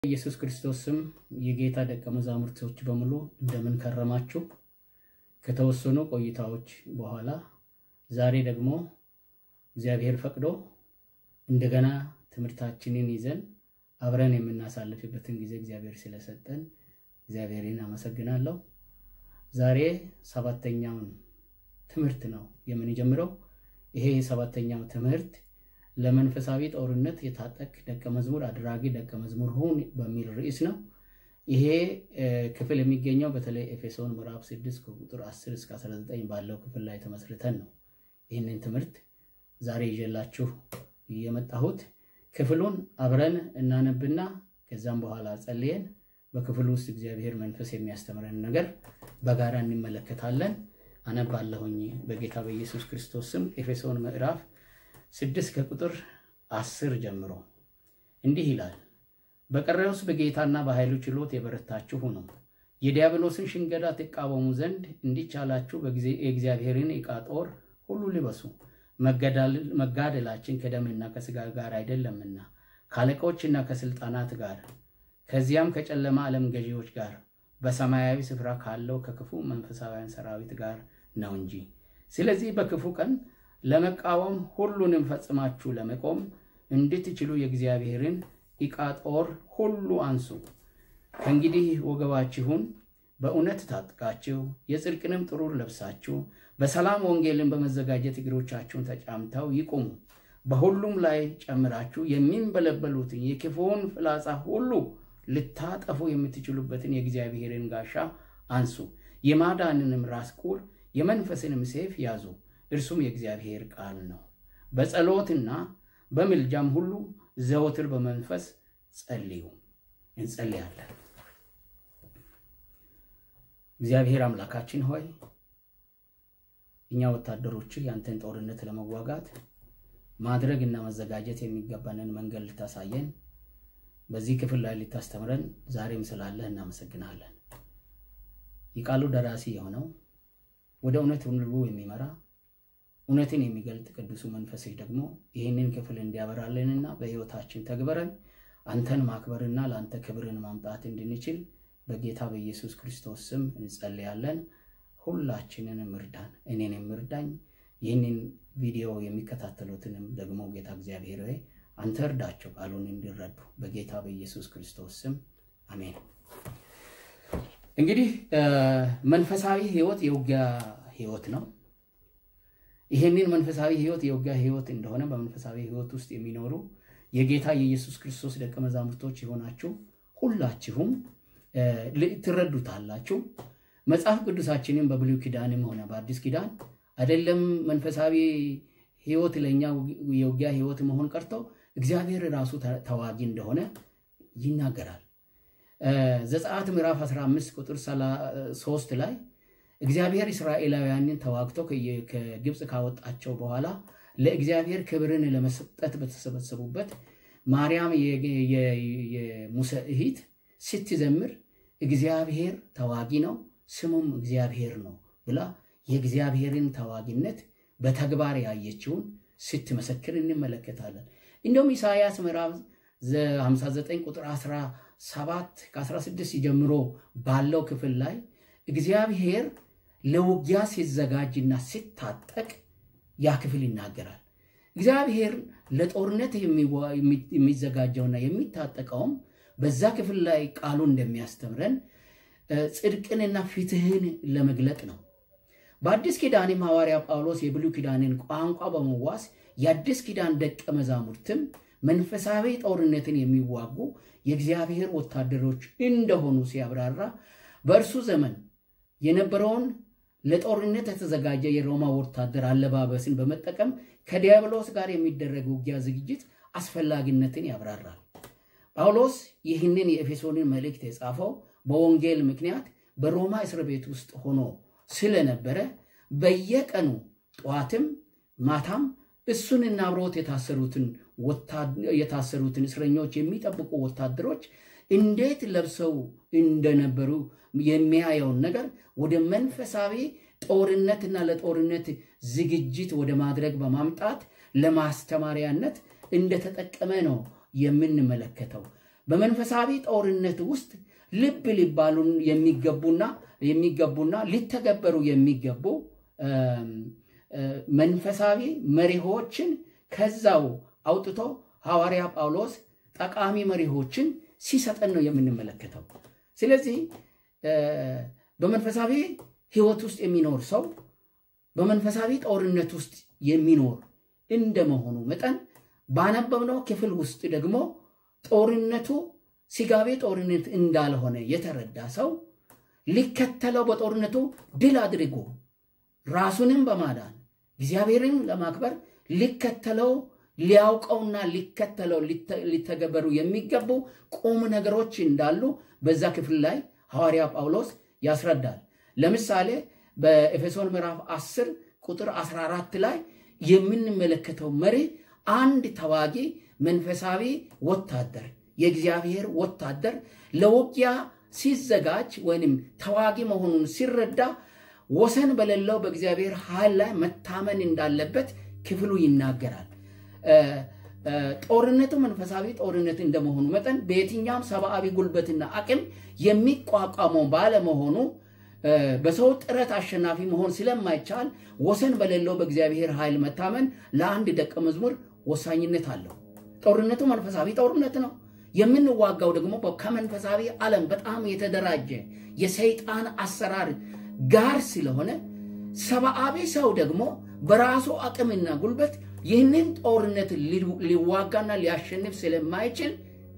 ኢየሱስ ክርስቶስ ስም የጌታ ደቀ መዛሙርቶች በሙሉ እንደምን ከረማችሁ? ከተወሰኑ ቆይታዎች በኋላ ዛሬ ደግሞ እግዚአብሔር ፈቅዶ እንደገና ትምህርታችንን ይዘን አብረን የምናሳልፍበትን ጊዜ እግዚአብሔር ስለሰጠን እግዚአብሔርን አመሰግናለሁ። ዛሬ ሰባተኛውን ትምህርት ነው የምንጀምረው። ይሄ ሰባተኛው ትምህርት ለመንፈሳዊ ጦርነት የታጠቅ ደቀ መዝሙር አድራጊ ደቀ መዝሙር ሁን በሚል ርዕስ ነው። ይሄ ክፍል የሚገኘው በተለይ ኤፌሶን ምዕራፍ 6 ከቁጥር 10 እስከ 19 ባለው ክፍል ላይ ተመስርተን ነው ይህንን ትምህርት ዛሬ ይዤላችሁ የመጣሁት። ክፍሉን አብረን እናነብና ከዛም በኋላ ጸልየን በክፍሉ ውስጥ እግዚአብሔር መንፈስ የሚያስተምረን ነገር በጋራ እንመለከታለን። አነባለሁኝ በጌታ በኢየሱስ ክርስቶስ ስም ኤፌሶን ምዕራፍ ስድስት ከቁጥር አስር ጀምሮ እንዲህ ይላል። በቀረውስ በጌታና በኃይሉ ችሎት የበረታችሁ ሁኑ፣ የዲያብሎስን ሽንገላ ትቃወሙ ዘንድ እንዲቻላችሁ የእግዚአብሔርን ዕቃ ጦር ሁሉ ልበሱ። መጋደላችን ከደምና ከሥጋ ጋር አይደለምና ከአለቆችና ከሥልጣናት ጋር ከዚያም ከጨለማ ዓለም ገዢዎች ጋር በሰማያዊ ስፍራ ካለው ከክፉ መንፈሳውያን ሰራዊት ጋር ነው እንጂ። ስለዚህ በክፉ ቀን ለመቃወም ሁሉንም ፈጽማችሁ ለመቆም እንድትችሉ የእግዚአብሔርን ዕቃ ጦር ሁሉ አንሱ። ከእንግዲህ ወገባችሁን በእውነት ታጥቃችሁ የጽድቅንም ጥሩር ለብሳችሁ በሰላም ወንጌልን በመዘጋጀት እግሮቻችሁን ተጫምተው ይቁሙ። በሁሉም ላይ ጨምራችሁ የሚንበለበሉትን የክፉውን ፍላጻ ሁሉ ልታጠፉ የምትችሉበትን የእግዚአብሔርን ጋሻ አንሱ። የማዳንንም ራስ ቁር የመንፈስንም ሴፍ ያዙ እርሱም የእግዚአብሔር ቃል ነው። በጸሎትና በምልጃም ሁሉ ዘወትር በመንፈስ ጸልዩ። እንጸልያለን። እግዚአብሔር አምላካችን ሆይ እኛ ወታደሮች ያንተን ጦርነት ለመዋጋት ማድረግ እና መዘጋጀት የሚገባንን መንገድ ልታሳየን በዚህ ክፍል ላይ ልታስተምረን ዛሬም ስላለህ እናመሰግናለን። የቃሉ ደራሲ የሆነው ወደ እውነት ሁሉ የሚመራ እውነትን የሚገልጥ ቅዱሱ መንፈስህ ደግሞ ይህንን ክፍል እንዲያበራልንና በሕይወታችን ተግበረን አንተን ማክበርና ለአንተ ክብርን ማምጣት እንድንችል በጌታ በኢየሱስ ክርስቶስ ስም እንጸልያለን። ሁላችንንም እርዳን፣ እኔንም እርዳኝ። ይህንን ቪዲዮ የሚከታተሉትንም ደግሞ ጌታ እግዚአብሔር ሆይ አንተ እርዳቸው፣ ቃሉን እንዲረዱ በጌታ በኢየሱስ ክርስቶስ ስም አሜን። እንግዲህ መንፈሳዊ ሕይወት የውጊያ ሕይወት ነው። ይሄንን መንፈሳዊ ሕይወት የውጊያ ሕይወት እንደሆነ በመንፈሳዊ ሕይወት ውስጥ የሚኖሩ የጌታ የኢየሱስ ክርስቶስ ደቀ መዛሙርቶች የሆናችሁ ሁላችሁም ትረዱታላችሁ። መጽሐፍ ቅዱሳችንን በብሉይ ኪዳንም ሆነ በአዲስ ኪዳን አይደለም መንፈሳዊ ሕይወት ለእኛ የውጊያ ሕይወት መሆን ቀርቶ እግዚአብሔር ራሱ ተዋጊ እንደሆነ ይናገራል። ዘጸአት ምዕራፍ 15 ቁጥር 3 ላይ እግዚአብሔር እስራኤላውያንን ተዋግቶ ከግብፅ ካወጣቸው በኋላ ለእግዚአብሔር ክብርን ለመስጠት በተሰበሰቡበት ማርያም የሙሴ እህት ስትዘምር እግዚአብሔር ተዋጊ ነው፣ ስሙም እግዚአብሔር ነው ብላ የእግዚአብሔርን ተዋጊነት በተግባር ያየችውን ስትመሰክር እንመለከታለን። እንዲሁም ኢሳያስ ምዕራፍ 59 ቁጥር 17 ከ16 ጀምሮ ባለው ክፍል ላይ እግዚአብሔር ለውጊያ ሲዘጋጅና ሲታጠቅ ያ ክፍል ይናገራል። እግዚአብሔር ለጦርነት የሚዘጋጀውና የሚታጠቀውም በዛ ክፍል ላይ ቃሉ እንደሚያስተምረን ጽድቅንና ፍትህን ለመግለጥ ነው። በአዲስ ኪዳንም ሐዋርያ ጳውሎስ የብሉይ ኪዳንን ቋንቋ በመዋስ የአዲስ ኪዳን ደቀ መዛሙርትም መንፈሳዊ ጦርነትን የሚዋጉ የእግዚአብሔር ወታደሮች እንደሆኑ ሲያብራራ በእርሱ ዘመን የነበረውን ለጦርነት የተዘጋጀ የሮማ ወታደር አለባበስን በመጠቀም ከዲያብሎስ ጋር የሚደረግ ውጊያ ዝግጅት አስፈላጊነትን ያብራራል። ጳውሎስ ይህንን የኤፌሶንን መልእክት የጻፈው በወንጌል ምክንያት በሮማ እስር ቤት ውስጥ ሆኖ ስለነበረ በየቀኑ ጠዋትም ማታም እሱንና አብሮት የታሰሩትን እስረኞች የሚጠብቁ ወታደሮች እንዴት ለብሰው እንደነበሩ የሚያየውን ነገር ወደ መንፈሳዊ ጦርነትና ለጦርነት ዝግጅት ወደ ማድረግ በማምጣት ለማስተማሪያነት እንደተጠቀመ ነው የምንመለከተው። በመንፈሳዊ ጦርነት ውስጥ ልብ ሊባሉ የሚገቡና የሚገቡና ሊተገበሩ የሚገቡ መንፈሳዊ መሪሆችን ከዛው አውጥቶ ሐዋርያ ጳውሎስ ጠቃሚ መሪሆችን ሲሰጠን ነው የምንመለከተው። ስለዚህ በመንፈሳዊ ሕይወት ውስጥ የሚኖር ሰው በመንፈሳዊ ጦርነት ውስጥ የሚኖር እንደመሆኑ መጠን ባነበብነው ክፍል ውስጥ ደግሞ ጦርነቱ ስጋዊ ጦርነት እንዳልሆነ የተረዳ ሰው ሊከተለው በጦርነቱ ድል አድርጎ ራሱንም በማዳን እግዚአብሔርን ለማክበር ሊከተለው ሊያውቀውና ሊከተለው ሊተገበሩ የሚገቡ ቁም ነገሮች እንዳሉ በዛ ክፍል ላይ ሐዋርያ ጳውሎስ ያስረዳል። ለምሳሌ በኤፌሶን ምዕራፍ 10 ቁጥር 14 ላይ የምንመለከተው መሪ አንድ ተዋጊ መንፈሳዊ ወታደር የእግዚአብሔር ወታደር ለውጊያ ሲዘጋጅ ወይም ተዋጊ መሆኑን ሲረዳ ወሰን በሌለው በእግዚአብሔር ኃይል ላይ መታመን እንዳለበት ክፍሉ ይናገራል። ጦርነቱ መንፈሳዊ ጦርነት እንደመሆኑ መጠን በየትኛውም ሰብአዊ ጉልበትና አቅም የሚቋቋመው ባለመሆኑ በሰው ጥረት አሸናፊ መሆን ስለማይቻል ወሰን በሌለው በእግዚአብሔር ኃይል መታመን ለአንድ ደቀ መዝሙር ወሳኝነት አለው። ጦርነቱ መንፈሳዊ ጦርነት ነው። የምንዋጋው ደግሞ ከመንፈሳዊ ዓለም በጣም የተደራጀ የሰይጣን አሰራር ጋር ስለሆነ ሰብአዊ ሰው ደግሞ በራሱ አቅምና ጉልበት ይህንን ጦርነት ሊዋጋና ሊያሸንፍ ስለማይችል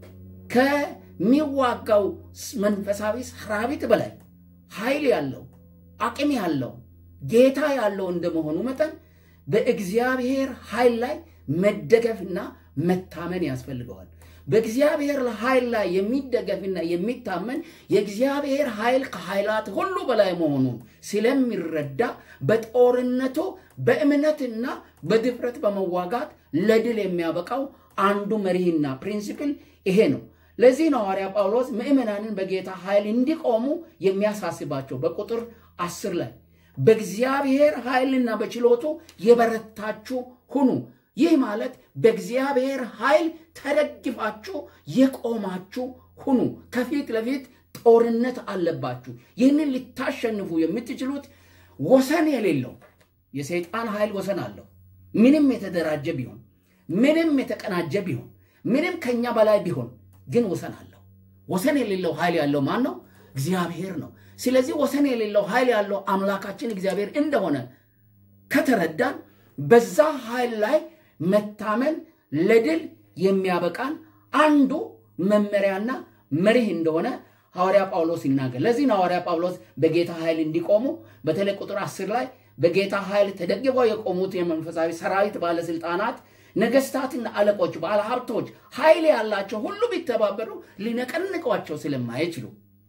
ከሚዋጋው መንፈሳዊ ሰራዊት በላይ ኃይል ያለው አቅም ያለው ጌታ ያለው እንደመሆኑ መጠን በእግዚአብሔር ኃይል ላይ መደገፍና መታመን ያስፈልገዋል። በእግዚአብሔር ኃይል ላይ የሚደገፍና የሚታመን የእግዚአብሔር ኃይል ከኃይላት ሁሉ በላይ መሆኑን ስለሚረዳ በጦርነቱ በእምነትና በድፍረት በመዋጋት ለድል የሚያበቃው አንዱ መሪህና ፕሪንሲፕል ይሄ ነው። ለዚህ ነው ሐዋርያ ጳውሎስ ምእመናንን በጌታ ኃይል እንዲቆሙ የሚያሳስባቸው በቁጥር አስር ላይ በእግዚአብሔር ኃይልና በችሎቱ የበረታችሁ ሁኑ። ይህ ማለት በእግዚአብሔር ኃይል ተደግፋችሁ የቆማችሁ ሁኑ። ከፊት ለፊት ጦርነት አለባችሁ። ይህንን ልታሸንፉ የምትችሉት ወሰን የሌለው የሰይጣን ኃይል ወሰን አለው። ምንም የተደራጀ ቢሆን፣ ምንም የተቀናጀ ቢሆን፣ ምንም ከኛ በላይ ቢሆን ግን ወሰን አለው። ወሰን የሌለው ኃይል ያለው ማን ነው? እግዚአብሔር ነው። ስለዚህ ወሰን የሌለው ኃይል ያለው አምላካችን እግዚአብሔር እንደሆነ ከተረዳን በዛ ኃይል ላይ መታመን ለድል የሚያበቃን አንዱ መመሪያና መሪህ እንደሆነ ሐዋርያ ጳውሎስ ይናገር። ለዚህ ነው ሐዋርያ ጳውሎስ በጌታ ኃይል እንዲቆሙ በተለይ ቁጥር አስር ላይ በጌታ ኃይል ተደግፈው የቆሙት የመንፈሳዊ ሰራዊት ባለስልጣናት፣ ነገስታትና አለቆች፣ ባለሀብቶች፣ ኃይል ያላቸው ሁሉ ቢተባበሩ ሊነቀንቋቸው ስለማይችሉ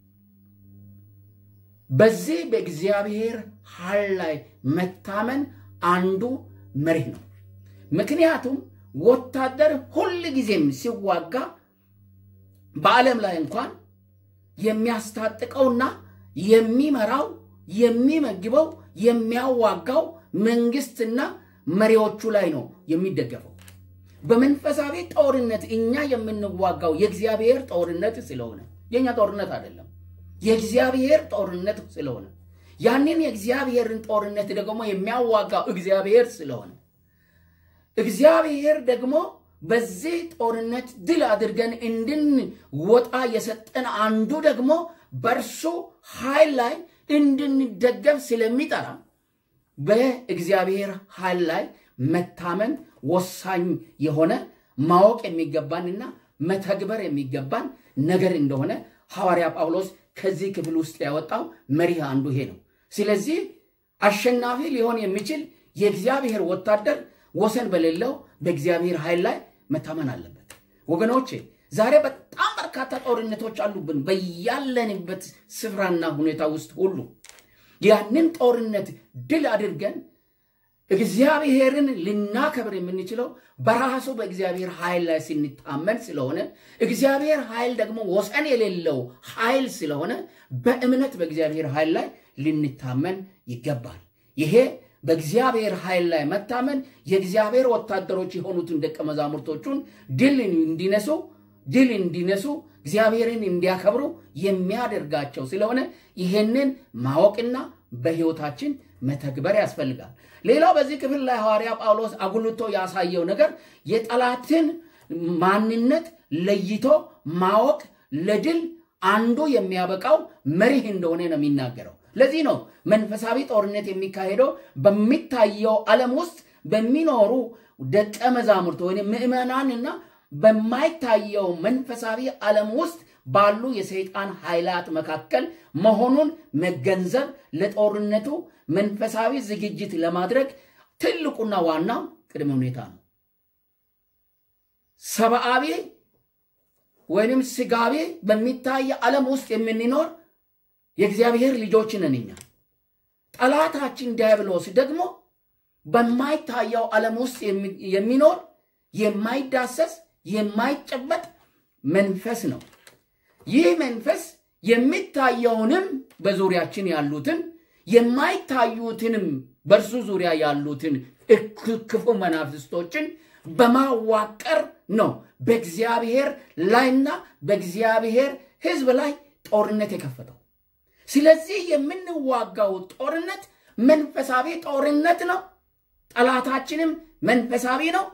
በዚህ በእግዚአብሔር ኃይል ላይ መታመን አንዱ መሪህ ነው። ምክንያቱም ወታደር ሁል ጊዜም ሲዋጋ በዓለም ላይ እንኳን የሚያስታጥቀውና የሚመራው የሚመግበው የሚያዋጋው መንግስትና መሪዎቹ ላይ ነው የሚደገፈው። በመንፈሳዊ ጦርነት እኛ የምንዋጋው የእግዚአብሔር ጦርነት ስለሆነ የእኛ ጦርነት አይደለም፣ የእግዚአብሔር ጦርነት ስለሆነ ያንን የእግዚአብሔርን ጦርነት ደግሞ የሚያዋጋው እግዚአብሔር ስለሆነ እግዚአብሔር ደግሞ በዚህ ጦርነት ድል አድርገን እንድንወጣ የሰጠን አንዱ ደግሞ በእርሱ ኃይል ላይ እንድንደገፍ ስለሚጠራ በእግዚአብሔር ኃይል ላይ መታመን ወሳኝ የሆነ ማወቅ የሚገባንና መተግበር የሚገባን ነገር እንደሆነ ሐዋርያ ጳውሎስ ከዚህ ክፍል ውስጥ ያወጣው መሪህ አንዱ ይሄ ነው። ስለዚህ አሸናፊ ሊሆን የሚችል የእግዚአብሔር ወታደር ወሰን በሌለው በእግዚአብሔር ኃይል ላይ መታመን አለበት። ወገኖቼ ዛሬ በጣም በርካታ ጦርነቶች አሉብን በያለንበት ስፍራና ሁኔታ ውስጥ ሁሉ። ያንን ጦርነት ድል አድርገን እግዚአብሔርን ልናከብር የምንችለው በራሱ በእግዚአብሔር ኃይል ላይ ስንታመን ስለሆነ እግዚአብሔር ኃይል ደግሞ ወሰን የሌለው ኃይል ስለሆነ በእምነት በእግዚአብሔር ኃይል ላይ ልንታመን ይገባል። ይሄ በእግዚአብሔር ኃይል ላይ መታመን የእግዚአብሔር ወታደሮች የሆኑትን ደቀ መዛሙርቶቹን ድል እንዲነሱ ድል እንዲነሱ እግዚአብሔርን እንዲያከብሩ የሚያደርጋቸው ስለሆነ ይሄንን ማወቅና በሕይወታችን መተግበር ያስፈልጋል። ሌላው በዚህ ክፍል ላይ ሐዋርያ ጳውሎስ አጉልቶ ያሳየው ነገር የጠላትን ማንነት ለይቶ ማወቅ ለድል አንዱ የሚያበቃው መሪህ እንደሆነ ነው የሚናገረው። ለዚህ ነው መንፈሳዊ ጦርነት የሚካሄደው በሚታየው ዓለም ውስጥ በሚኖሩ ደቀ መዛሙርት ወይም ምዕመናንና በማይታየው መንፈሳዊ ዓለም ውስጥ ባሉ የሰይጣን ኃይላት መካከል መሆኑን መገንዘብ ለጦርነቱ መንፈሳዊ ዝግጅት ለማድረግ ትልቁና ዋናው ቅድመ ሁኔታ ነው። ሰብአዊ ወይንም ስጋዊ በሚታይ ዓለም ውስጥ የምንኖር የእግዚአብሔር ልጆች ነን እኛ። ጠላታችን ዲያብሎስ ደግሞ በማይታየው ዓለም ውስጥ የሚኖር የማይዳሰስ የማይጨበጥ መንፈስ ነው። ይህ መንፈስ የሚታየውንም በዙሪያችን ያሉትን የማይታዩትንም በእርሱ ዙሪያ ያሉትን ክፉ መናፍስቶችን በማዋቀር ነው በእግዚአብሔር ላይና በእግዚአብሔር ሕዝብ ላይ ጦርነት የከፈተው። ስለዚህ የምንዋጋው ጦርነት መንፈሳዊ ጦርነት ነው። ጠላታችንም መንፈሳዊ ነው።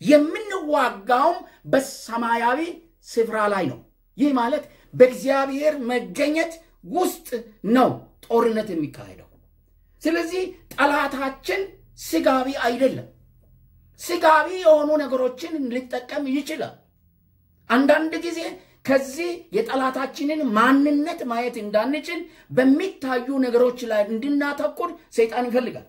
የምንዋጋውም በሰማያዊ ስፍራ ላይ ነው። ይህ ማለት በእግዚአብሔር መገኘት ውስጥ ነው ጦርነት የሚካሄደው። ስለዚህ ጠላታችን ስጋዊ አይደለም። ስጋዊ የሆኑ ነገሮችን ሊጠቀም ይችላል። አንዳንድ ጊዜ ከዚህ የጠላታችንን ማንነት ማየት እንዳንችል በሚታዩ ነገሮች ላይ እንድናተኩር ሰይጣን ይፈልጋል።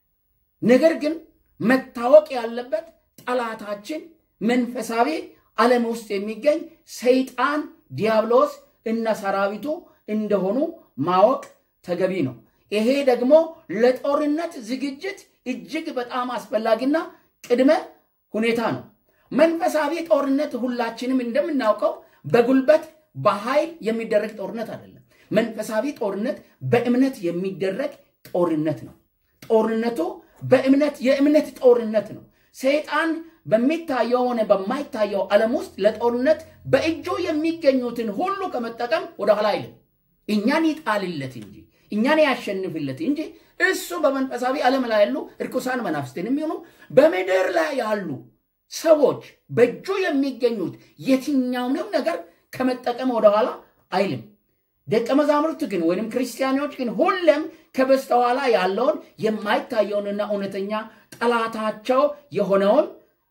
ነገር ግን መታወቅ ያለበት ጠላታችን መንፈሳዊ ዓለም ውስጥ የሚገኝ ሰይጣን፣ ዲያብሎስ እና ሰራዊቱ እንደሆኑ ማወቅ ተገቢ ነው። ይሄ ደግሞ ለጦርነት ዝግጅት እጅግ በጣም አስፈላጊና ቅድመ ሁኔታ ነው። መንፈሳዊ ጦርነት ሁላችንም እንደምናውቀው በጉልበት በኃይል የሚደረግ ጦርነት አይደለም። መንፈሳዊ ጦርነት በእምነት የሚደረግ ጦርነት ነው። ጦርነቱ በእምነት የእምነት ጦርነት ነው። ሰይጣን በሚታየው ሆነ በማይታየው ዓለም ውስጥ ለጦርነት በእጁ የሚገኙትን ሁሉ ከመጠቀም ወደኋላ አይልም። እኛን ይጣልለት እንጂ እኛን ያሸንፍለት እንጂ እሱ በመንፈሳዊ ዓለም ላይ ያሉ እርኩሳን መናፍስትን የሚሆኑ በምድር ላይ ያሉ ሰዎች በእጁ የሚገኙት የትኛውንም ነገር ከመጠቀም ወደኋላ አይልም። ደቀ መዛሙርት ግን ወይም ክርስቲያኖች ግን ሁሌም ከበስተኋላ ያለውን የማይታየውንና እውነተኛ ጠላታቸው የሆነውን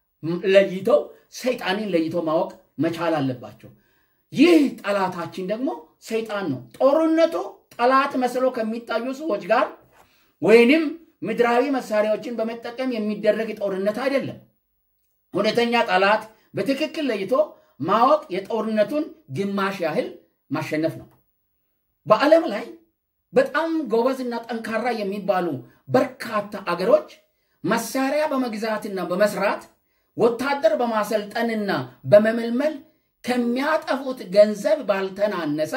ለይተው ሰይጣንን ለይተው ማወቅ መቻል አለባቸው። ይህ ጠላታችን ደግሞ ሰይጣን ነው። ጦርነቱ ጠላት መስሎ ከሚታዩ ሰዎች ጋር ወይንም ምድራዊ መሳሪያዎችን በመጠቀም የሚደረግ ጦርነት አይደለም። እውነተኛ ጠላት በትክክል ለይቶ ማወቅ የጦርነቱን ግማሽ ያህል ማሸነፍ ነው። በዓለም ላይ በጣም ጎበዝና ጠንካራ የሚባሉ በርካታ አገሮች መሳሪያ በመግዛትና በመስራት ወታደር በማሰልጠንና በመመልመል ከሚያጠፉት ገንዘብ ባልተናነሰ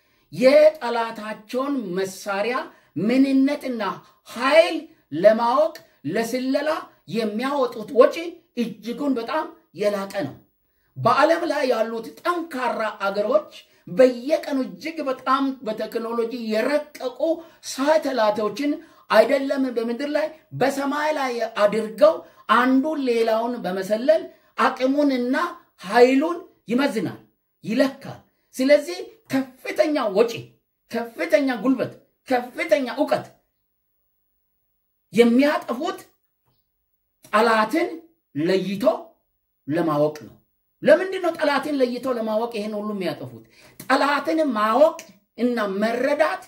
የጠላታቸውን መሳሪያ ምንነትና ኃይል ለማወቅ ለስለላ የሚያወጡት ወጪ እጅጉን በጣም የላቀ ነው። በዓለም ላይ ያሉት ጠንካራ አገሮች በየቀኑ እጅግ በጣም በቴክኖሎጂ የረቀቁ ሳተላይቶችን አይደለም በምድር ላይ በሰማይ ላይ አድርገው አንዱን ሌላውን በመሰለል አቅሙንና ኃይሉን ይመዝናል፣ ይለካል። ስለዚህ ከፍተኛ ወጪ፣ ከፍተኛ ጉልበት፣ ከፍተኛ እውቀት የሚያጠፉት ጠላትን ለይቶ ለማወቅ ነው። ለምንድን ነው ጠላትን ለይቶ ለማወቅ ይህን ሁሉ የሚያጠፉት? ጠላትን ማወቅ እና መረዳት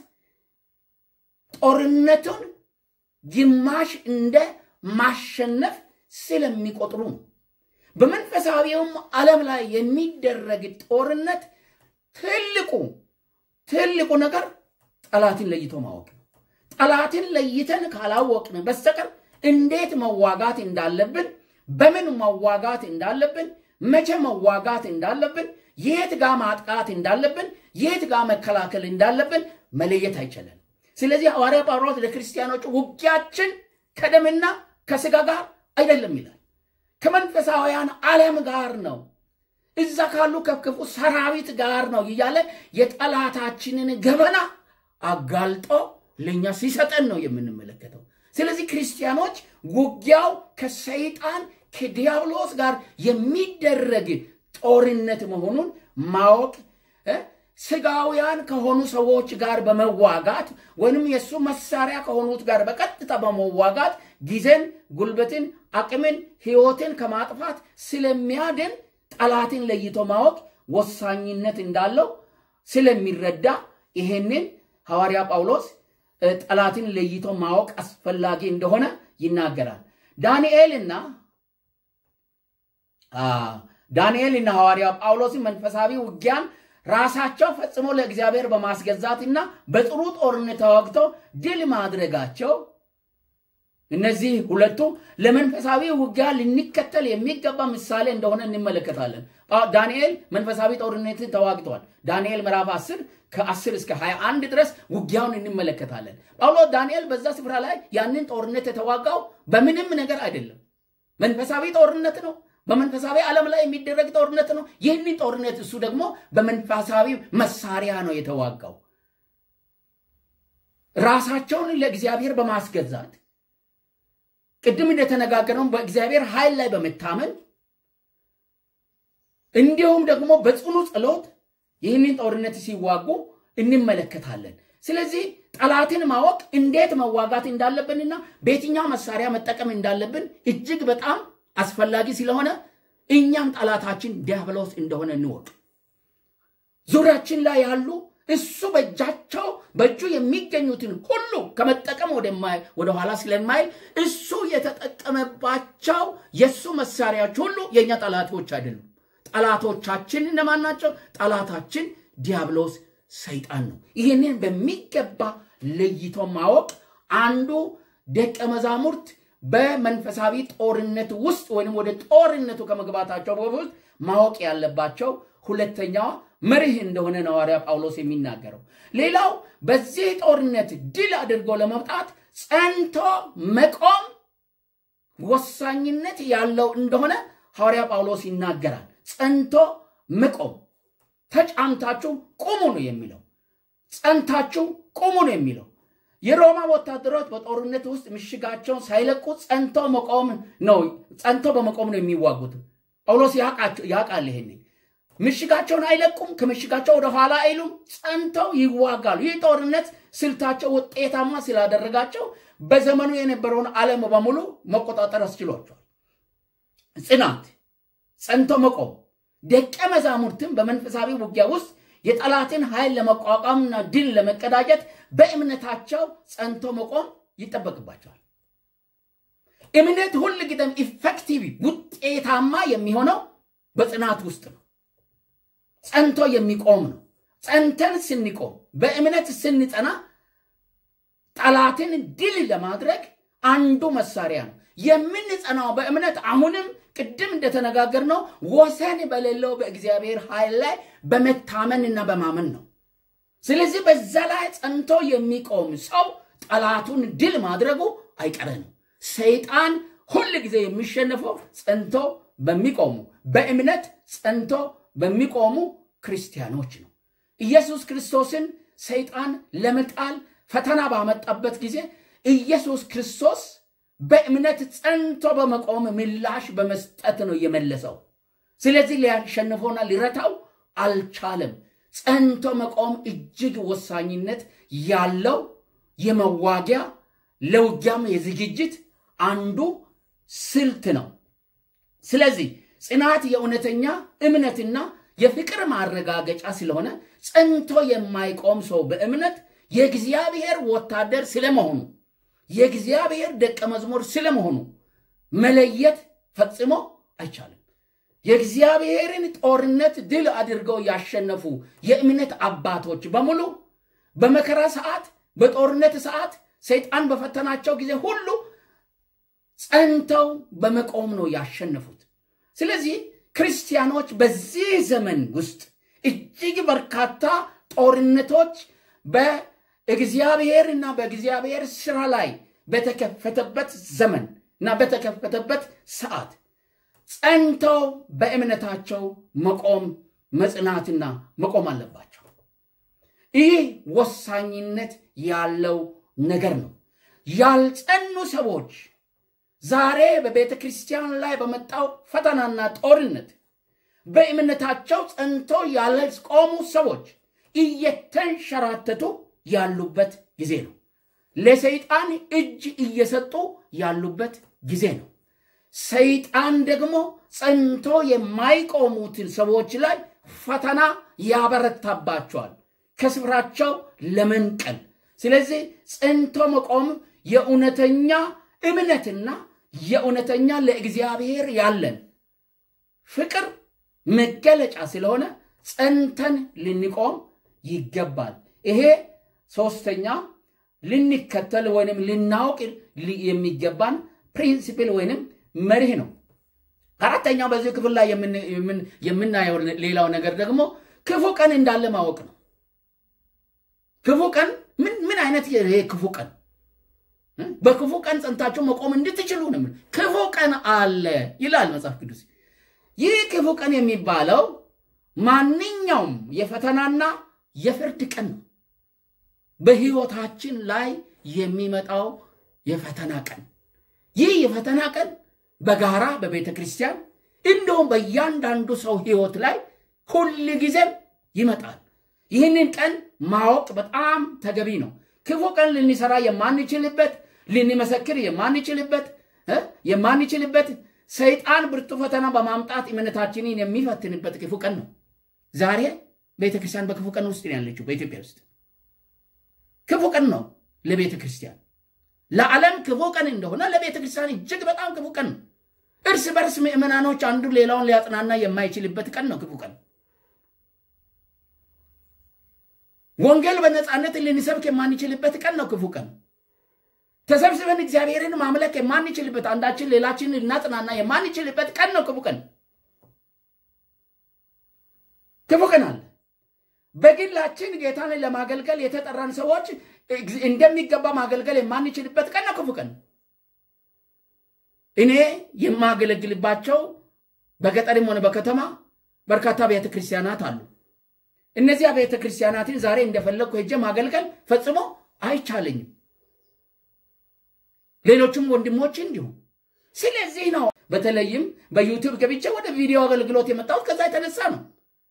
ጦርነቱን ግማሽ እንደ ማሸነፍ ስለሚቆጥሩ ነው። በመንፈሳዊውም ዓለም ላይ የሚደረግ ጦርነት ትልቁ ትልቁ ነገር ጠላትን ለይቶ ማወቅ ነው። ጠላትን ለይተን ካላወቅን በስተቀር እንዴት መዋጋት እንዳለብን፣ በምን መዋጋት እንዳለብን፣ መቼ መዋጋት እንዳለብን፣ የት ጋር ማጥቃት እንዳለብን፣ የት ጋር መከላከል እንዳለብን መለየት አይችልም። ስለዚህ ሐዋርያ ጳውሎስ ለክርስቲያኖች ውጊያችን ከደምና ከስጋ ጋር አይደለም ይላል፣ ከመንፈሳውያን ዓለም ጋር ነው። እዛ ካሉ ከክፉ ሰራዊት ጋር ነው እያለ የጠላታችንን ገበና አጋልጦ ለእኛ ሲሰጠን ነው የምንመለከተው። ስለዚህ ክርስቲያኖች ውጊያው ከሰይጣን ከዲያብሎስ ጋር የሚደረግ ጦርነት መሆኑን ማወቅ ስጋውያን ከሆኑ ሰዎች ጋር በመዋጋት ወይንም የእሱ መሳሪያ ከሆኑት ጋር በቀጥታ በመዋጋት ጊዜን፣ ጉልበትን፣ አቅምን፣ ህይወትን ከማጥፋት ስለሚያድን ጠላትን ለይቶ ማወቅ ወሳኝነት እንዳለው ስለሚረዳ ይሄንን ሐዋርያ ጳውሎስ ጠላትን ለይቶ ማወቅ አስፈላጊ እንደሆነ ይናገራል። ዳንኤልና ዳንኤልና ሐዋርያ ጳውሎስን መንፈሳዊ ውጊያን ራሳቸው ፈጽሞ ለእግዚአብሔር በማስገዛትና በጥሩ ጦርነት ተዋግተው ድል ማድረጋቸው እነዚህ ሁለቱ ለመንፈሳዊ ውጊያ ልንከተል የሚገባ ምሳሌ እንደሆነ እንመለከታለን። ዳንኤል መንፈሳዊ ጦርነትን ተዋግተዋል። ዳንኤል ምዕራፍ 10 ከ10 እስከ 21 ድረስ ውጊያውን እንመለከታለን። ጳውሎስ ዳንኤል በዛ ስፍራ ላይ ያንን ጦርነት የተዋጋው በምንም ነገር አይደለም። መንፈሳዊ ጦርነት ነው። በመንፈሳዊ ዓለም ላይ የሚደረግ ጦርነት ነው። ይህንን ጦርነት እሱ ደግሞ በመንፈሳዊ መሳሪያ ነው የተዋጋው። ራሳቸውን ለእግዚአብሔር በማስገዛት ቅድም እንደተነጋገረው በእግዚአብሔር ኃይል ላይ በመታመን እንዲሁም ደግሞ በጽኑ ጸሎት ይህንን ጦርነት ሲዋጉ እንመለከታለን። ስለዚህ ጠላትን ማወቅ እንዴት መዋጋት እንዳለብንና በየትኛው መሳሪያ መጠቀም እንዳለብን እጅግ በጣም አስፈላጊ ስለሆነ እኛም ጠላታችን ዲያብሎስ እንደሆነ እንወቅ። ዙሪያችን ላይ ያሉ እሱ በእጃቸው በእጁ የሚገኙትን ሁሉ ከመጠቀም ወደኋላ ስለማይል እሱ የተጠቀመባቸው የእሱ መሳሪያዎች ሁሉ የእኛ ጠላቶች አይደሉም። ጠላቶቻችን እነማን ናቸው? ጠላታችን ዲያብሎስ ሰይጣን ነው። ይህንን በሚገባ ለይቶ ማወቅ አንዱ ደቀ መዛሙርት በመንፈሳዊ ጦርነት ውስጥ ወይም ወደ ጦርነቱ ከመግባታቸው በፊት ማወቅ ያለባቸው ሁለተኛዋ መርህ እንደሆነ ነው ሐዋርያ ጳውሎስ የሚናገረው። ሌላው በዚህ ጦርነት ድል አድርጎ ለመውጣት ጸንቶ መቆም ወሳኝነት ያለው እንደሆነ ሐዋርያ ጳውሎስ ይናገራል። ጸንቶ መቆም ተጫምታችሁ ቁሙ ነው የሚለው። ጸንታችሁ ቁሙ ነው የሚለው። የሮማ ወታደሮች በጦርነት ውስጥ ምሽጋቸውን ሳይለቁ ጸንቶ መቆም ነው ጸንቶ በመቆም ነው የሚዋጉት። ጳውሎስ ያውቃል ይሄንን። ምሽጋቸውን አይለቁም፣ ከምሽጋቸው ወደ ኋላ አይሉም፣ ጸንተው ይዋጋሉ። ይህ ጦርነት ስልታቸው ውጤታማ ስላደረጋቸው በዘመኑ የነበረውን ዓለም በሙሉ መቆጣጠር አስችሏቸዋል። ጽናት፣ ጸንቶ መቆም ደቀ መዛሙርትም በመንፈሳዊ ውጊያ ውስጥ የጠላትን ኃይል ለመቋቋምና ድል ለመቀዳጀት በእምነታቸው ጸንቶ መቆም ይጠበቅባቸዋል። እምነት ሁል ጊዜም ኢፌክቲቭ ውጤታማ የሚሆነው በጽናት ውስጥ ነው። ጸንቶ የሚቆም ነው። ጸንተን ስንቆም በእምነት ስንጸና ጠላትን ድል ለማድረግ አንዱ መሳሪያ ነው። የምንጸናው በእምነት አሁንም ቅድም እንደተነጋገርነው ወሰን በሌለው በእግዚአብሔር ኃይል ላይ በመታመንና በማመን ነው። ስለዚህ በዛ ላይ ጸንቶ የሚቆም ሰው ጠላቱን ድል ማድረጉ አይቀረ ነው። ሰይጣን ሁል ጊዜ የሚሸነፈው ጸንቶ በሚቆሙ በእምነት ጸንቶ በሚቆሙ ክርስቲያኖች ነው። ኢየሱስ ክርስቶስን ሰይጣን ለመጣል ፈተና ባመጣበት ጊዜ ኢየሱስ ክርስቶስ በእምነት ጸንቶ በመቆም ምላሽ በመስጠት ነው የመለሰው። ስለዚህ ሊያሸንፈውና ሊረታው አልቻለም። ጸንቶ መቆም እጅግ ወሳኝነት ያለው የመዋጊያ ለውጊያም የዝግጅት አንዱ ስልት ነው። ስለዚህ ጽናት የእውነተኛ እምነትና የፍቅር ማረጋገጫ ስለሆነ ጸንቶ የማይቆም ሰው በእምነት የእግዚአብሔር ወታደር ስለመሆኑ የእግዚአብሔር ደቀ መዝሙር ስለመሆኑ መለየት ፈጽሞ አይቻልም። የእግዚአብሔርን ጦርነት ድል አድርገው ያሸነፉ የእምነት አባቶች በሙሉ በመከራ ሰዓት፣ በጦርነት ሰዓት ሰይጣን በፈተናቸው ጊዜ ሁሉ ጸንተው በመቆም ነው ያሸነፉት። ስለዚህ ክርስቲያኖች በዚህ ዘመን ውስጥ እጅግ በርካታ ጦርነቶች በእግዚአብሔርና በእግዚአብሔር ስራ ላይ በተከፈተበት ዘመን እና በተከፈተበት ሰዓት ጸንተው በእምነታቸው መቆም መጽናትና መቆም አለባቸው። ይህ ወሳኝነት ያለው ነገር ነው። ያልጸኑ ሰዎች ዛሬ በቤተ ክርስቲያን ላይ በመጣው ፈተናና ጦርነት በእምነታቸው ጸንቶ ያልቆሙ ሰዎች እየተንሸራተቱ ያሉበት ጊዜ ነው። ለሰይጣን እጅ እየሰጡ ያሉበት ጊዜ ነው። ሰይጣን ደግሞ ጸንቶ የማይቆሙትን ሰዎች ላይ ፈተና ያበረታባቸዋል ከስፍራቸው ለመንቀል። ስለዚህ ጸንቶ መቆም የእውነተኛ እምነትና የእውነተኛ ለእግዚአብሔር ያለን ፍቅር መገለጫ ስለሆነ ጸንተን ልንቆም ይገባል። ይሄ ሶስተኛ ልንከተል ወይንም ልናውቅ የሚገባን ፕሪንሲፕል ወይንም መርህ ነው። አራተኛው በዚህ ክፍል ላይ የምናየው ሌላው ነገር ደግሞ ክፉ ቀን እንዳለ ማወቅ ነው። ክፉ ቀን ምን ምን አይነት ይሄ ክፉ ቀን በክፉ ቀን ጸንታችሁ መቆም እንድትችሉ ነው። ክፉ ቀን አለ ይላል መጽሐፍ ቅዱስ። ይህ ክፉ ቀን የሚባለው ማንኛውም የፈተናና የፍርድ ቀን ነው። በሕይወታችን ላይ የሚመጣው የፈተና ቀን ይህ የፈተና ቀን በጋራ በቤተ ክርስቲያን እንዲሁም በእያንዳንዱ ሰው ሕይወት ላይ ሁል ጊዜም ይመጣል። ይህንን ቀን ማወቅ በጣም ተገቢ ነው። ክፉ ቀን ልንሰራ የማንችልበት ልንመሰክር የማንችልበት የማንችልበት ሰይጣን ብርቱ ፈተና በማምጣት እምነታችንን የሚፈትንበት ክፉ ቀን ነው። ዛሬ ቤተ ክርስቲያን በክፉ ቀን ውስጥ ነው ያለችው። በኢትዮጵያ ውስጥ ክፉ ቀን ነው ለቤተ ክርስቲያን። ለዓለም ክፉ ቀን እንደሆነ ለቤተ ክርስቲያን እጅግ በጣም ክፉ ቀን ነው። እርስ በርስ ምዕመናኖች አንዱ ሌላውን ሊያጽናና የማይችልበት ቀን ነው ክፉ ቀን። ወንጌል በነፃነት ልንሰብክ የማንችልበት ቀን ነው ክፉ ቀን። ተሰብስበን እግዚአብሔርን ማምለክ የማንችልበት አንዳችን ሌላችን ልናጽናና የማንችልበት ቀን ነው ክፉ ቀን። ክፉ ቀን አለ። በግላችን ጌታን ለማገልገል የተጠራን ሰዎች እንደሚገባ ማገልገል የማንችልበት ቀን ነው ክፉ ቀን። እኔ የማገለግልባቸው በገጠርም ሆነ በከተማ በርካታ ቤተ ክርስቲያናት አሉ። እነዚያ ቤተ ክርስቲያናትን ዛሬ እንደፈለግኩ ሄጄ ማገልገል ፈጽሞ አይቻለኝም። ሌሎችም ወንድሞች እንዲሁ። ስለዚህ ነው በተለይም በዩቲዩብ ገብቼ ወደ ቪዲዮ አገልግሎት የመጣሁት ከዛ የተነሳ ነው።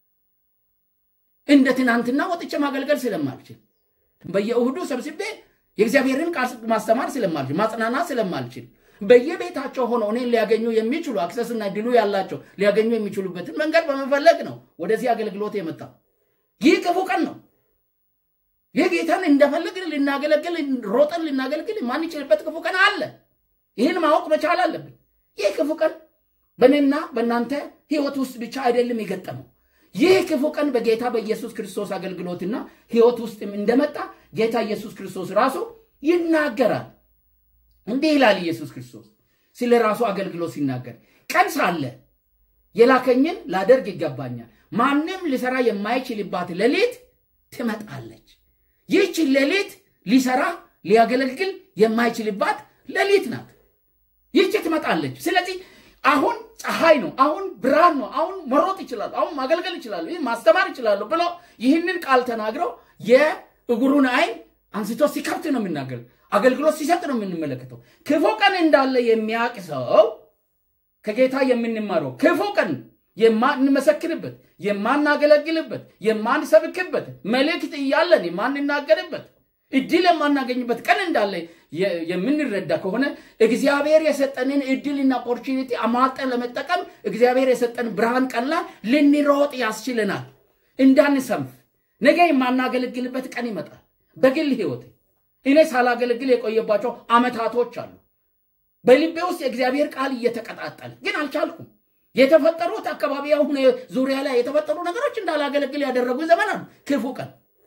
እንደ ትናንትና ወጥቼ ማገልገል ስለማልችል በየእሁዱ ሰብስቤ የእግዚአብሔርን ቃል ማስተማር ስለማልችል ማጽናናት ስለማልችል በየቤታቸው ሆነው እኔን ሊያገኙ የሚችሉ አክሰስና ድሉ ያላቸው ሊያገኙ የሚችሉበትን መንገድ በመፈለግ ነው ወደዚህ አገልግሎት የመጣው። ይህ ክፉ ቀን ነው። ይህ ጌታን እንደፈለግን ልናገለግል ሮጠን ልናገለግል የማንችልበት ክፉ ቀን አለ። ይህን ማወቅ መቻል አለብን። ይህ ክፉ ቀን በእኔና በእናንተ ሕይወት ውስጥ ብቻ አይደለም የገጠመው። ይህ ክፉ ቀን በጌታ በኢየሱስ ክርስቶስ አገልግሎትና ሕይወት ውስጥም እንደመጣ ጌታ ኢየሱስ ክርስቶስ ራሱ ይናገራል። እንዲህ ይላል ኢየሱስ ክርስቶስ ስለ ራሱ አገልግሎት ሲናገር ቀን ሳለ የላከኝን ላደርግ ይገባኛል። ማንም ሊሰራ የማይችልባት ሌሊት ትመጣለች። ይህች ሌሊት ሊሰራ ሊያገለግል የማይችልባት ሌሊት ናት። ይህች ትመጣለች። ስለዚህ አሁን ፀሐይ ነው፣ አሁን ብርሃን ነው፣ አሁን መሮጥ ይችላሉ፣ አሁን ማገልገል ይችላሉ፣ ይህ ማስተማር ይችላሉ ብሎ ይህንን ቃል ተናግረው የእግሩን አይን አንስቶ ሲከፍት ነው የሚናገር አገልግሎት ሲሰጥ ነው የምንመለከተው። ክፉ ቀን እንዳለ የሚያውቅ ሰው ከጌታ የምንማረው ክፉ ቀን የማንመሰክርበት፣ የማናገለግልበት፣ የማንሰብክበት መልእክት እያለን የማንናገርበት እድል የማናገኝበት ቀን እንዳለ የምንረዳ ከሆነ እግዚአብሔር የሰጠንን እድልና ኦፖርቹኒቲ አሟጠን ለመጠቀም እግዚአብሔር የሰጠን ብርሃን ቀን ላይ ልንሮጥ ያስችለናል። እንዳንሰንፍ ነገ የማናገለግልበት ቀን ይመጣል። በግል ህይወት እኔ ሳላገለግል የቆየባቸው አመታቶች አሉ። በልቤ ውስጥ የእግዚአብሔር ቃል እየተቀጣጠለ ግን አልቻልኩም። የተፈጠሩት አካባቢ አሁን ዙሪያ ላይ የተፈጠሩ ነገሮች እንዳላገለግል ያደረጉ ዘመን አሉ። ክፉ ቀን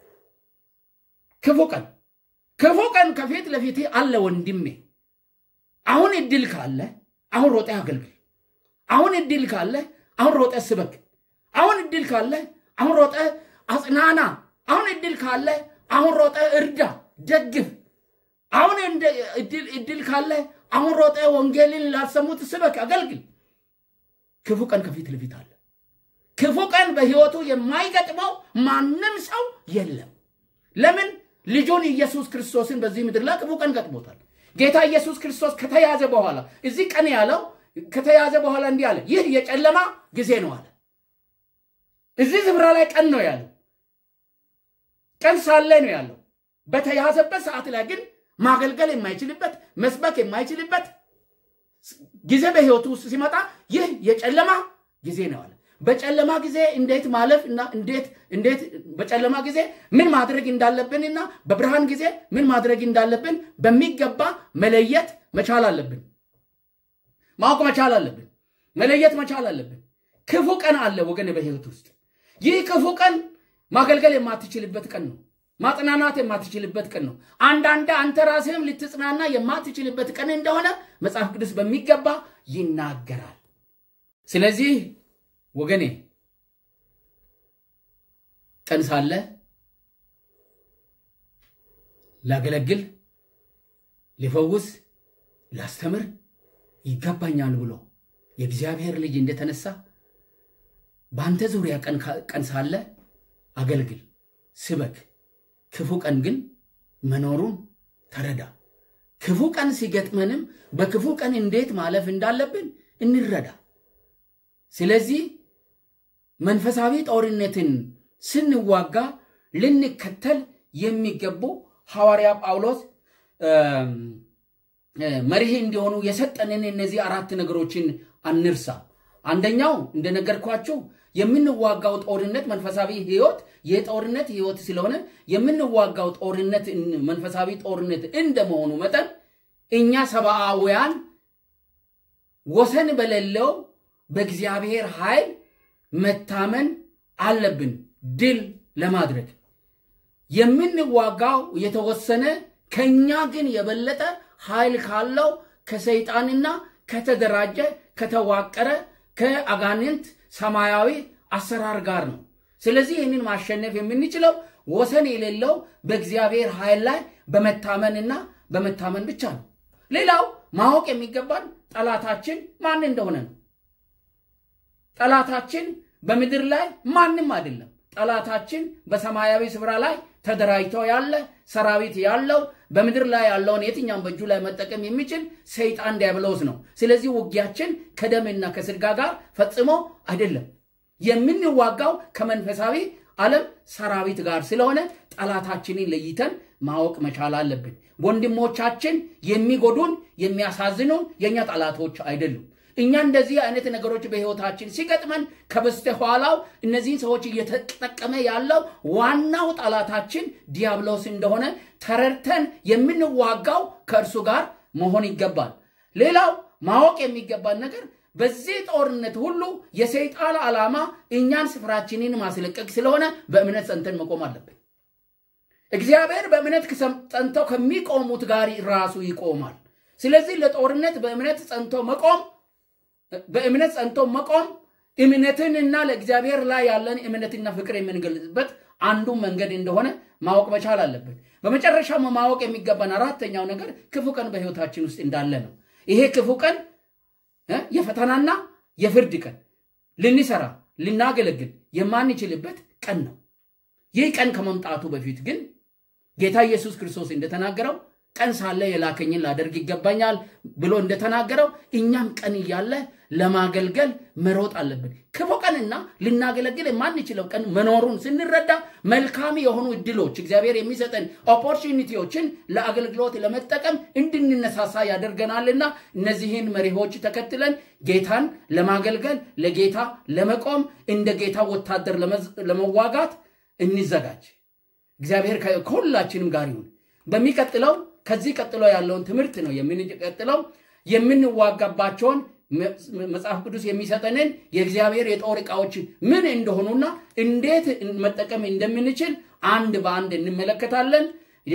ክፉ ቀን ክፉ ቀን ከፊት ለፊት አለ ወንድሜ። አሁን እድል ካለ አሁን ሮጠ አገልግል። አሁን እድል ካለ አሁን ሮጠ ስበክ። አሁን እድል ካለ አሁን ሮጠ አጽናና። አሁን እድል ካለ አሁን ሮጠ እርዳ፣ ደግፍ። አሁን እድል ካለ አሁን ሮጠ ወንጌልን ላሰሙት ስበክ፣ አገልግል። ክፉ ቀን ከፊት ለፊት አለ። ክፉ ቀን በሕይወቱ የማይገጥመው ማንም ሰው የለም። ለምን? ልጁን ኢየሱስ ክርስቶስን በዚህ ምድር ላይ ክፉ ቀን ገጥሞታል። ጌታ ኢየሱስ ክርስቶስ ከተያዘ በኋላ እዚህ ቀን ያለው ከተያዘ በኋላ እንዲህ አለ፣ ይህ የጨለማ ጊዜ ነው አለ። እዚህ ስፍራ ላይ ቀን ነው ያለው፣ ቀን ሳለ ነው ያለው። በተያዘበት ሰዓት ላይ ግን ማገልገል የማይችልበት መስበክ የማይችልበት ጊዜ በሕይወቱ ውስጥ ሲመጣ ይህ የጨለማ ጊዜ ነው አለ። በጨለማ ጊዜ እንዴት ማለፍ እና እንዴት እንዴት በጨለማ ጊዜ ምን ማድረግ እንዳለብንና በብርሃን ጊዜ ምን ማድረግ እንዳለብን በሚገባ መለየት መቻል አለብን። ማወቅ መቻል አለብን። መለየት መቻል አለብን። ክፉ ቀን አለ ወገን በሕይወት ውስጥ ይህ ክፉ ቀን ማገልገል የማትችልበት ቀን ነው። ማጽናናት የማትችልበት ቀን ነው። አንዳንድ አንተ ራስህም ልትጽናና የማትችልበት ቀን እንደሆነ መጽሐፍ ቅዱስ በሚገባ ይናገራል። ስለዚህ ወገኔ ቀን ሳለ ላገለግል፣ ሊፈውስ፣ ላስተምር ይገባኛል ብሎ የእግዚአብሔር ልጅ እንደተነሳ በአንተ ዙሪያ ቀን ሳለ አገልግል፣ ስበክ። ክፉ ቀን ግን መኖሩን ተረዳ። ክፉ ቀን ሲገጥመንም በክፉ ቀን እንዴት ማለፍ እንዳለብን እንረዳ። ስለዚህ መንፈሳዊ ጦርነትን ስንዋጋ ልንከተል የሚገቡ ሐዋርያ ጳውሎስ መሪህ እንዲሆኑ የሰጠንን እነዚህ አራት ነገሮችን አንርሳ። አንደኛው እንደነገርኳችሁ የምንዋጋው ጦርነት መንፈሳዊ ሕይወት የጦርነት ሕይወት ስለሆነ የምንዋጋው ጦርነት መንፈሳዊ ጦርነት እንደመሆኑ መጠን እኛ ሰብአውያን ወሰን በሌለው በእግዚአብሔር ኃይል መታመን አለብን። ድል ለማድረግ የምንዋጋው የተወሰነ ከኛ ግን የበለጠ ኃይል ካለው ከሰይጣንና ከተደራጀ ከተዋቀረ ከአጋንንት ሰማያዊ አሰራር ጋር ነው። ስለዚህ ይህንን ማሸነፍ የምንችለው ወሰን የሌለው በእግዚአብሔር ኃይል ላይ በመታመንና በመታመን ብቻ ነው። ሌላው ማወቅ የሚገባን ጠላታችን ማን እንደሆነ ነው። ጠላታችን በምድር ላይ ማንም አይደለም። ጠላታችን በሰማያዊ ስፍራ ላይ ተደራጅቶ ያለ ሰራዊት ያለው በምድር ላይ ያለውን የትኛውን በእጁ ላይ መጠቀም የሚችል ሰይጣን ዲያብሎስ ነው። ስለዚህ ውጊያችን ከደምና ከስጋ ጋር ፈጽሞ አይደለም። የምንዋጋው ከመንፈሳዊ ዓለም ሰራዊት ጋር ስለሆነ ጠላታችንን ለይተን ማወቅ መቻል አለብን። ወንድሞቻችን የሚጎዱን የሚያሳዝኑን የእኛ ጠላቶች አይደሉም። እኛ እንደዚህ አይነት ነገሮች በሕይወታችን ሲገጥመን ከበስተኋላው እነዚህን ሰዎች እየተጠቀመ ያለው ዋናው ጠላታችን ዲያብሎስ እንደሆነ ተረድተን የምንዋጋው ከእርሱ ጋር መሆን ይገባል። ሌላው ማወቅ የሚገባን ነገር በዚህ ጦርነት ሁሉ የሰይጣን ዓላማ እኛን ስፍራችንን ማስለቀቅ ስለሆነ በእምነት ጸንተን መቆም አለብን። እግዚአብሔር በእምነት ጸንተው ከሚቆሙት ጋር ራሱ ይቆማል። ስለዚህ ለጦርነት በእምነት ጸንቶ መቆም በእምነት ጸንቶ መቆም እምነትንና ለእግዚአብሔር ላይ ያለን እምነትና ፍቅር የምንገልጽበት አንዱ መንገድ እንደሆነ ማወቅ መቻል አለብን። በመጨረሻ ማወቅ የሚገባን አራተኛው ነገር ክፉ ቀን በሕይወታችን ውስጥ እንዳለ ነው። ይሄ ክፉ ቀን የፈተናና የፍርድ ቀን ልንሰራ ልናገለግል የማንችልበት ቀን ነው። ይህ ቀን ከመምጣቱ በፊት ግን ጌታ ኢየሱስ ክርስቶስ እንደተናገረው ቀን ሳለ የላከኝን ላደርግ ይገባኛል ብሎ እንደተናገረው እኛም ቀን እያለ ለማገልገል መሮጥ አለብን። ክፉ ቀንና ልናገለግል የማንችለው ቀን መኖሩን ስንረዳ መልካም የሆኑ እድሎች እግዚአብሔር የሚሰጠን ኦፖርቹኒቲዎችን ለአገልግሎት ለመጠቀም እንድንነሳሳ ያደርገናልና እነዚህን መሪዎች ተከትለን ጌታን ለማገልገል ለጌታ ለመቆም እንደ ጌታ ወታደር ለመዋጋት እንዘጋጅ። እግዚአብሔር ከሁላችንም ጋር ይሁን። በሚቀጥለው ከዚህ ቀጥሎ ያለውን ትምህርት ነው የምንቀጥለው። የምንዋጋባቸውን መጽሐፍ ቅዱስ የሚሰጠንን የእግዚአብሔር የጦር ዕቃዎች ምን እንደሆኑና እንዴት መጠቀም እንደምንችል አንድ በአንድ እንመለከታለን።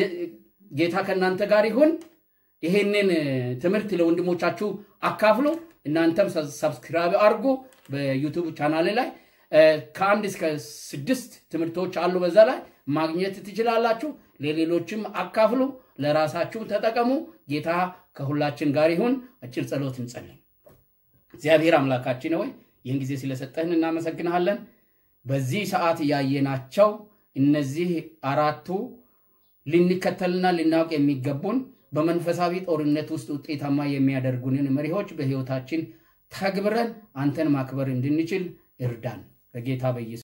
ጌታ ከእናንተ ጋር ይሁን። ይሄንን ትምህርት ለወንድሞቻችሁ አካፍሉ። እናንተም ሰብስክራይብ አድርጉ። በዩቱብ ቻናል ላይ ከአንድ እስከ ስድስት ትምህርቶች አሉ። በዛ ላይ ማግኘት ትችላላችሁ። ለሌሎችም አካፍሉ፣ ለራሳችሁ ተጠቀሙ። ጌታ ከሁላችን ጋር ይሁን። አጭር ጸሎት እንጸልይ። እግዚአብሔር አምላካችን ሆይ ይህን ጊዜ ስለሰጠህን እናመሰግንሃለን። በዚህ ሰዓት ያየናቸው እነዚህ አራቱ ልንከተልና ልናውቅ የሚገቡን በመንፈሳዊ ጦርነት ውስጥ ውጤታማ የሚያደርጉንን መሪዎች በሕይወታችን ተግብረን አንተን ማክበር እንድንችል እርዳን በጌታ በኢየሱስ